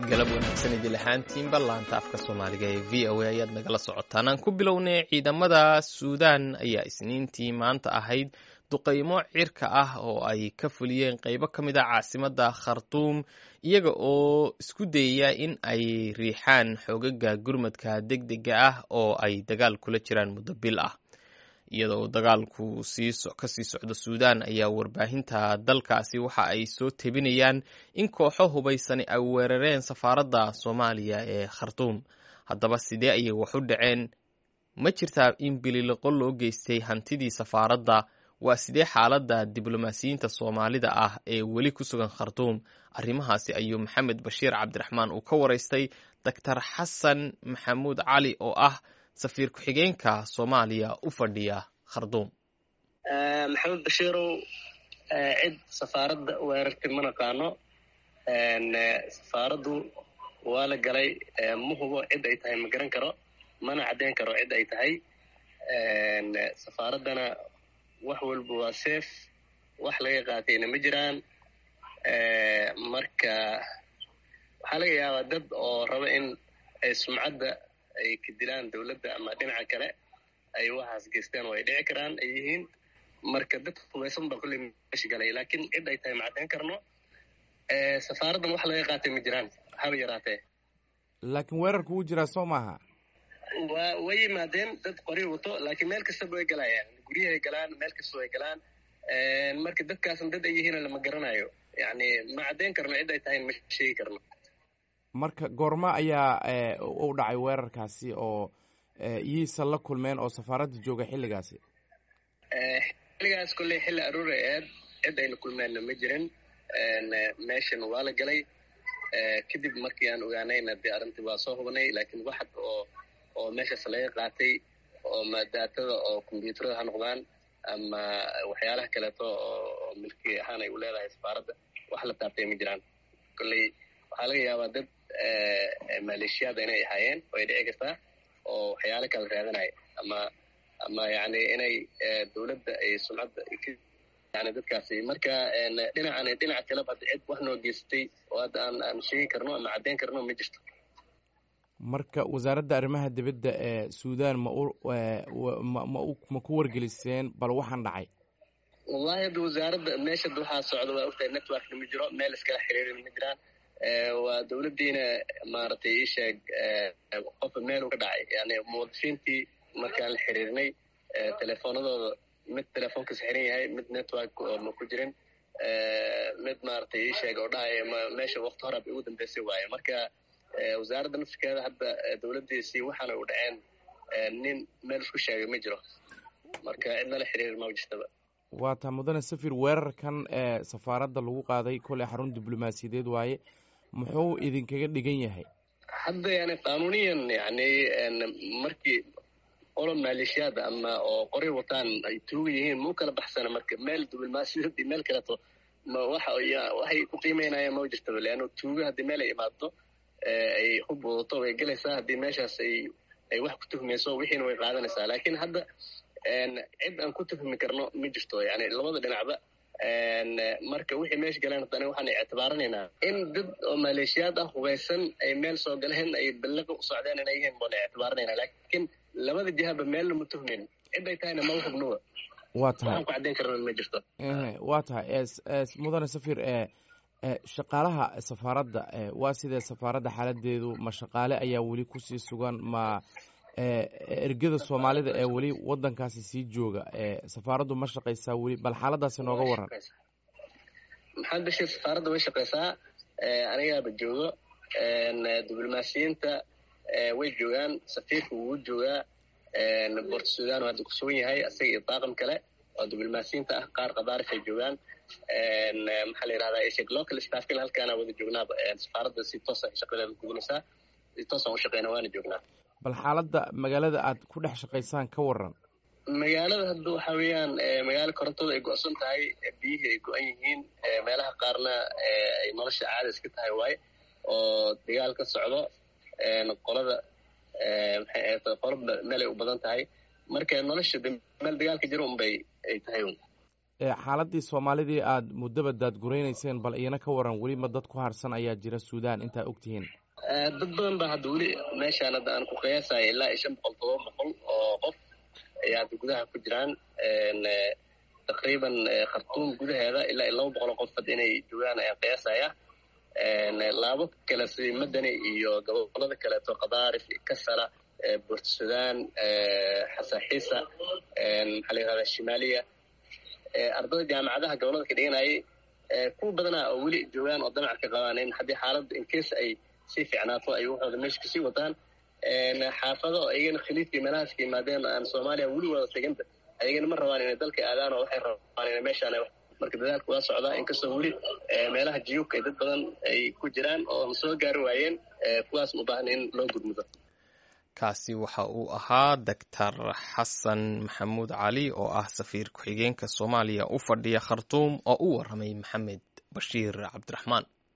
galab wanaagsan idil ahaantiinba laanta afka soomaaliga ee v o a ayaad nagala socotaan aan ku bilownay ciidamada suudaan ayaa isniintii maanta ahayd duqaymo cirka ah oo ay ka fuliyeen qeybo ka mid a caasimadda khartuum iyaga oo isku dayaya in ay riixaan xoogaga gurmadka deg dega ah oo ay dagaal kula jiraan muddo bil ah iyadoo dagaalku kasii socdo suudaan ayaa warbaahinta dalkaasi waxa ay soo tebinayaan in kooxo hubaysani ay weerareen safaaradda soomaaliya ee khartuum haddaba sidee ayay wax u dhaceen ma jirtaa in bililoqo loo geystay hantidii safaaradda waa sidee xaaladda diblomaasiyiinta soomaalida ah ee weli ku sugan khartuum arrimahaasi ayuu maxamed bashiir cabdiraxmaan uu ka waraystay doctor xasan maxamuud cali oo ah safiir ku-xigeenka soomaaliya u fadhiya kharduum maxamed bashiirow cid safaaradda weerartay ma naqaano safaaraddu waa la galay ma hubo cid ay tahay ma garan karo mana caddeyn karo cid ay tahay safaaraddana wax walba waa safe wax laga qaatayna ma jiraan marka waxaa laga yaabaa dad oo raba in ay sumcadda ay ka dilaan dowladda ama dhinaca kale ay waxaas geystaan oo ay dhici karaan ay yihiin marka dad hubaysan baa kulley meesha galay laakiin cid ay tahay ma caddeyn karno safaaraddan wax laga qaatay ma jiraan haba yaraatee laakiin weerarku wuu jiraa soo maaha wa way yimaadeen dad qori wato laakiin meel kastaba way galayaan guryahay galaan meel kasta way galaan marka dadkaasna dad ay yihiin lama garanayo yani ma caddeyn karno cid ay tahay ma sheegi karno marka goorma ayaa u dhacay weerarkaasi oo iyiisa la kulmeen oo safaaradda jooga xilligaasi xilligaas kolley xilli aruura eed cid ayna kulmeenna ma jirin meeshan waa la galay kadib markii aan ogaanayna dee arrintii waa soo hubnay laakiin waxad oo oo meeshaas laga qaatay oo madaatada oo kombyuutarada ha noqdaan ama waxyaalaha kaleeto oo milki ahaan ay u leedahay safaaradda wax la taabtay ma jiraan kolley waxaa laga yaabaa dad maleeshiyaada inay ahaayeen oo ay dhici kartaa oo waxyaalo kala raadanaya ama ama yani inay dowladda ay sumcadda yani dadkaasi marka dhinacan dhinaca kaleba hadda cid wax noo geystay oo hadda aan aan sheegi karno ama caddeyn karno ma jirto marka wasaaradda arrimaha dibadda ee suudaan ma u ma ma ma ku wargeliseen bal waxaan dhacay wallahi hadda wasaaradda meesha waxaa socda waa ogtahay networkna ma jiro meel iskala xiriirin ma jiraan waa dowladdiina maaragtay ii sheeg qofka meel u ka dhacay yani muwadifiintii markaan la xiriirnay telefoonadooda mid telefoonkas xiran yahay mid network oo ma ku jirin mid maaragtay ii sheeg oo dhahaya ma meesha wakti hore bay ugu dambeysay waaye marka wasaaradda nafsikeeda hadda dowladdiisii waxaana u dhaceen nin meel isku sheegay ma jiro marka cid nala xiriir ma jirtaba waa taa mudane safir weerarkan ee safaaradda lagu qaaday koley xarun diblomaasiyadeed waaye muxuu idinkaga dhigan yahay hadda yani qanuuniyan yani markii qolo maleeshiyaada ama oo qori wataan ay tuuga yihiin ma u kala baxsana marka meel diblomaasiyad iyo meel kaleeto ma waxa waxay ku qiimeynayaan ma jirtaba leanno tuuga haddii meel ay imaado ay hub wadato way gelaysaa haddii meeshaas ay ay wax ku tuhmayso wixiina way qaadanaysaa laakiin hadda cid aan ku tuhmi karno ma jirto yani labada dhinacba marka wixii meesha galeen haddana waxaan ictibaaranaynaa in dad oo maleeshiyaad ah hubaysan ay meel soo galeen ay balliqa u socdeen inay yihiin baan ictibaaranaynaa laakiin labada jihaba meelna ma tuhmin cid ay tahayna ma hubnuba waa tahay waxaan ku caddeyn karna ma jirto waa tahay mudane safir shaqaalaha safaaradda waa sidee safaaradda xaaladeedu ma shaqaale ayaa weli kusii sugan ma ergada soomaalida ee weli wadankaasi sii jooga safaaraddu ma shaqaysaa weli bal xaaladaasi nooga waran maxamed bashiir safaaradda way shaqaysaa anigaaba joogo diblomaasiyiinta way joogaan safiirka wuu joogaa bort sudan hadda ku sugan yahay isaga iyo daaqam kale oo diblomaasiyiinta ah qaar qadaarif ay joogaan maxaa la yirahdaa isheg local staffkin halkaana wada joognaaba safaaradda si toosa shaqadeeda gudinaysaa si toosaan u shaqeyna waana joognaa bal xaaladda magaalada aad ku dhex shaqaysaan ka waran magaalada hadda waxa weeyaan magaalo korontada ay go-san tahay biyihii ay go-an yihiin meelaha qaarna ay nolosha caada iska tahay waaye oo dagaal ka socdo qolada maxay ahayd qolo meel ay u badan tahay marka nolosha meel dagaalka jiro unbay ay tahay un xaaladii soomaalidii aad muddaba daadguraynayseen bal iyana ka waran weli ma dad ku harsan ayaa jira suudaan intaa ogtihiin dad badan ba hadda weli meeshaan hadda aan ku qiyaasaya ilaa iyo shan boqol todoba boqol oo qof ayaa hadda gudaha ku jiraan taqriiban khartuum gudaheeda ilaa iyo laba boqol oo qof hadda inay joogaan ayaan qiyaasaya laabo kale sida madani iyo gobolada kaleeto qadaarif kasala buurt sudan xasaxiisa maxaa la yirahdaa shimaaliya ardada jaamacadaha gobolada ka dhiganayay kuwa badanaa oo weli joogaan oo damac ka qabaan in haddii xaaladda incase ay sii fiicnaato ay waxooda meesha kasii wataan xaafado oo iyagana khaliidkii meelahaas ka yimaadeen aan soomaaliya weli wada teganba ayagana ma rabaan inay dalka aadaan oo waxay rabaan inay meeshaan marka dadaalka waa socdaa inkastoo weli meelaha jiyuubka ay dad badan ay ku jiraan oo soo gaari waayeen kuwaas u baahan in loo gudmudo kaasi waxa uu ahaa doctor xasan maxamuud cali oo ah safiir ku-xigeenka soomaaliya u fadhiya khartuum oo u waramay maxamed bashiir cabdiraxmaan